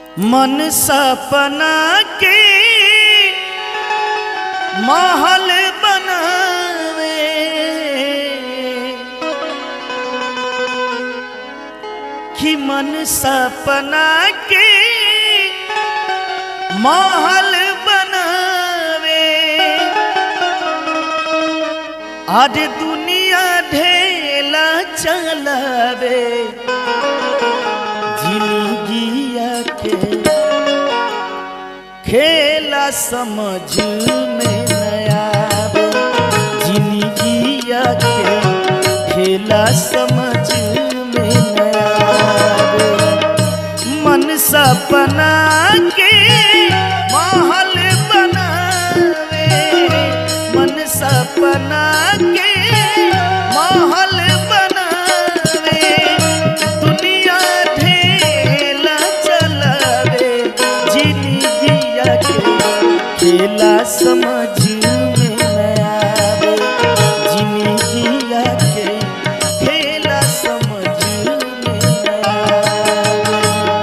मन सपना के महल बनावे कि मन सपना के महल बनावे आज दुनिया ढेला चलावे जिंदगिया के खेला समझ में नया जिंदगिया के खेला समझ में नया मन सपना के महल बनावे मन सपना के महल बनावे दुनिया ढेला चलावे जिंदगिया के खेला समझ में नया आवे जिंदगिया के खेला समझ में नया आवे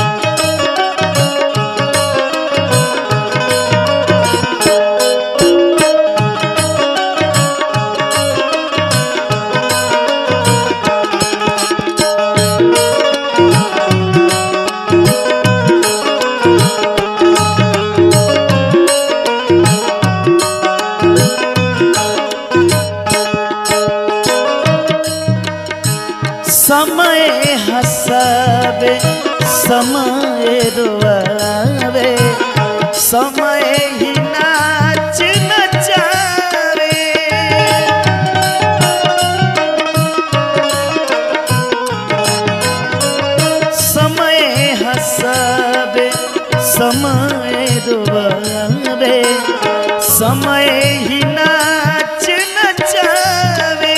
समय हसावे समय रोआवे समय ही नाच नचावे समय हसावे समय रोआवे समय ही नाच नचावे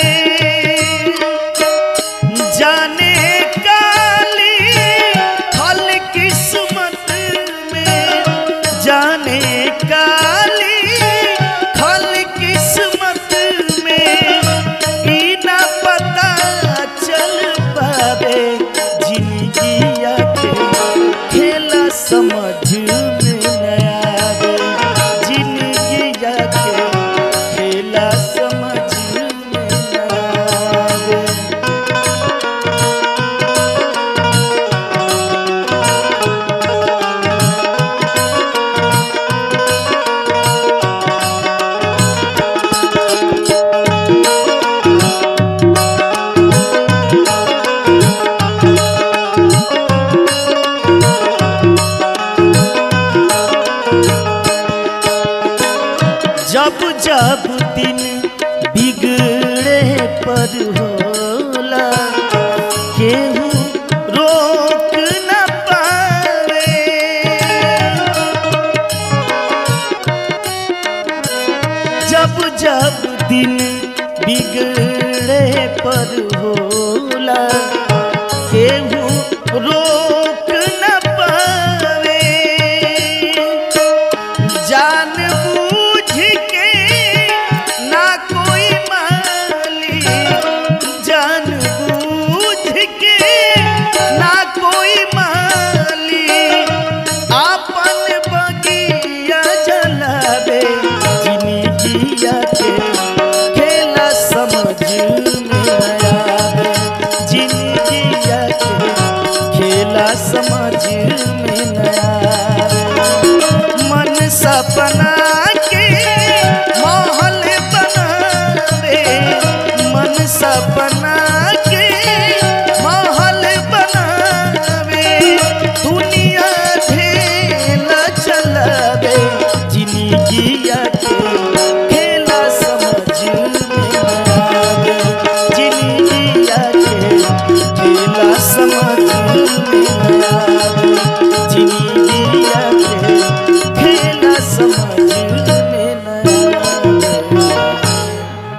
जाने काली फल किस्मत में जाने काली फल किस्मत में ई ना पता चल पावे जिंदगिया के खेला समझ में नया आवे जिंदगिया के खेला समझ में नया आवे जब जब दिन बिगड़े पर होला केहू रोक न पावे जब जब दिन बिगड़े पर होला केहू रोक न पावे जान बूझ के ना कोई माली जान बूझ के ना कोई माली आपन बगिया जलावे जिंदगिया के खेला समझ में आवे जिंदगिया के खेला समझ में नया मन सपना के महल बनावे मन सपना के महल बनावे दुनिया ढेला चलावे जिंदगिया के खेला समझ में आवे जिंदगिया के खेला समझ में आवे